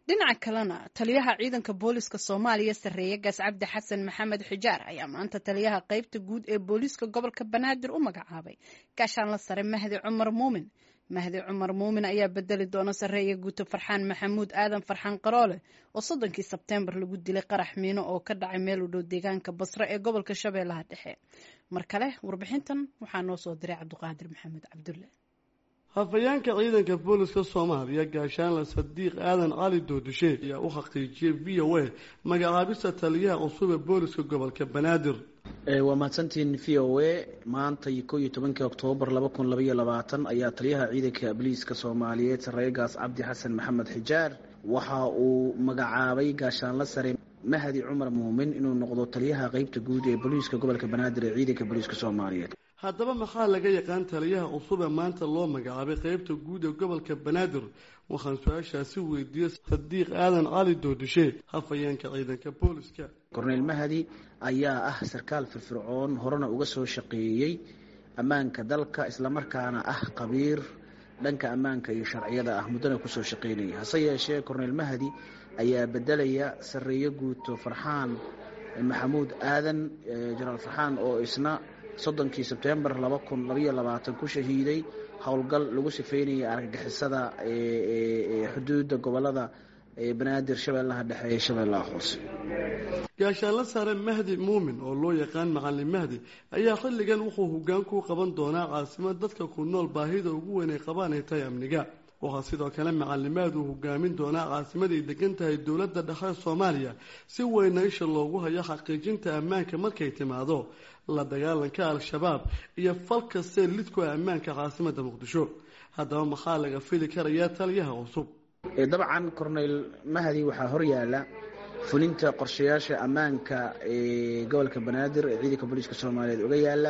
dhinaca kalena taliyaha ciidanka booliska soomaaliya sarreeye gaas cabdi xasan maxamed xijaar ayaa maanta taliyaha qeybta guud ee booliiska gobolka banaadir u magacaabay gaashaanla sare mahdi cumar muumin mahdi cumar muumin ayaa bedeli doona sarreeya guuto farxaan maxamuud aadan farxaan qaroole oo soddonkii sebteembar lagu dilay qarax miino oo ka dhacay meel u dhow deegaanka basre ee gobolka shabeellaha dhexe mar kale warbixintan waxaa noo soo diray cabdiqaadir maxamed cabdulle hafayeenka ciidanka booliska soomaaliya gaashaanle sadiiq aadan cali doodishe ayaa u xaqiijiyey v o a magacaabista taliyaha cusub ee booliska gobolka banaadir waa mahadsantiin v o a maanta ko iyo tobankii oktoobar laba kun labaiyo labaatan ayaa taliyaha ciidanka booliiska soomaaliyeed sarreegaas cabdi xasan maxamed xijaar waxa uu magacaabay gaashaanle sare mahdi cumar muumin inuu noqdo taliyaha qeybta guud ee booliiska gobolka banaadir ee ciidanka booliiska soomaaliyeed haddaba maxaa laga yaqaan taliyaha cusub ee maanta loo magacaabay qeybta guud ee gobolka banaadir waxaan su-aashaasi weydiiyey sadiiq aadan cali doodishe hafayeenka ciidanka booliska korneyl mahdi ayaa ah sarkaal firfircoon horena uga soo shaqeeyey ammaanka dalka islamarkaana ah qabiir dhanka ammaanka iyo sharciyada ah muddana kusoo shaqeynaya hase yeeshee korneyl mahdi ayaa bedelaya sarreeyo guuto farxaan maxamuud aadan jenaraal farxaan oo isna soddonkii sebtembar laba kun labaiyo labaatan ku shahiiday howlgal lagu sifeynayay argagixisada xuduudda gobolada banaadir shabeellaha dhexe ee shabeellaha hoose gaashaanle sare mahdi muumin oo loo yaqaan macalin mahdi ayaa xilligan wuxuu hoggaan ku qaban doonaa caasimad dadka ku nool baahida ugu weyn ay qabaan ay tahay amniga waxaa sidoo kale macalimaad uu hogaamin doonaa caasimaday degan tahay dowladda dhexe soomaaliya si weyna isha loogu hayo xaqiijinta ammaanka markay timaado la dagaalanka al-shabaab iyo fal kastee lidku ammaanka caasimadda muqdisho haddaba maxaa laga fili karayaa taliyaha cusub dabcan corneyl mahdi waxaa horyaala fulinta qorshayaasha ammaanka ee gobolka banaadir ee ciidanka booliiska soomaaliyeed uga yaala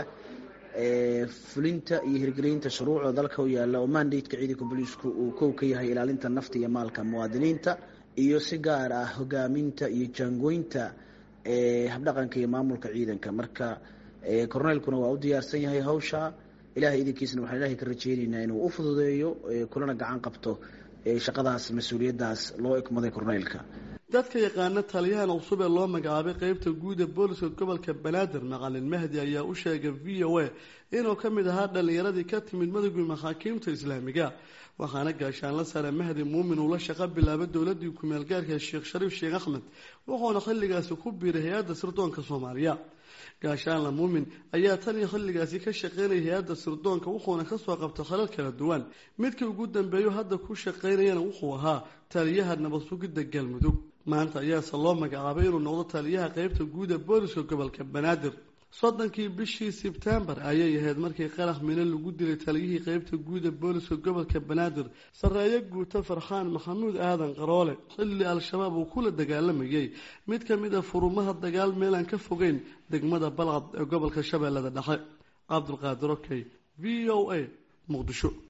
fulinta iyo hirgelinta shuruucda dalka u yaalla oo mandateka ciidanka booliisku uu kow ka yahay ilaalinta nafta iyo maalka muwaadiniinta iyo si gaar ah hogaaminta iyo jaangoynta habdhaqanka iyo maamulka ciidanka marka corneylkuna waa u diyaarsan yahay hawsha ilahay idinkiisna waxaan ilahay ka rajeynaynaa inuu u fududeeyo kulana gacan qabto shaqadaas mas-uuliyaddaas loo ikmaday corneylka dadka yaqaana taliyahan cusub ee loo magacaabay qeybta guud ee booliska gobolka banaadir macalin mahdi ayaa u sheegay v o a inuu ka mid ahaa dhallinyaradii ka timid madowgii maxaakiimta islaamiga waxaana gaashaanle sare mahdi muumin uu la shaqo bilaabay dowladii kumeel gaarka sheekh shariif sheekh axmed wuxuuna xilligaasi ku biiray hay-adda sirdoonka soomaaliya gaashaanle muumin ayaa tan iyo xilligaasi ka shaqeynaya hay-adda sirdoonka wuxuuna kasoo qabtay khalal kala duwan midkii ugu dambeeyo hadda ku shaqeynayana wuxuu ahaa taliyaha nabad sugidda galmudug maanta ayaase loo magacaabay inuu noqdo taliyaha qeybta guud ee booliska gobolka banaadir soddonkii bishii sebtembar ayay ahayd markii qarax mino lagu dilay taliyihii qeybta guud ee booliska gobolka banaadir sarreeyo guuto farxaan maxamuud aadan qaroole xilli al-shabaab uu kula dagaalamayay mid ka mid a furumaha dagaal meelaan ka fogeyn degmada balcad ee gobolka shabeellada dhexe cabdulqaadir okey v o a muqdisho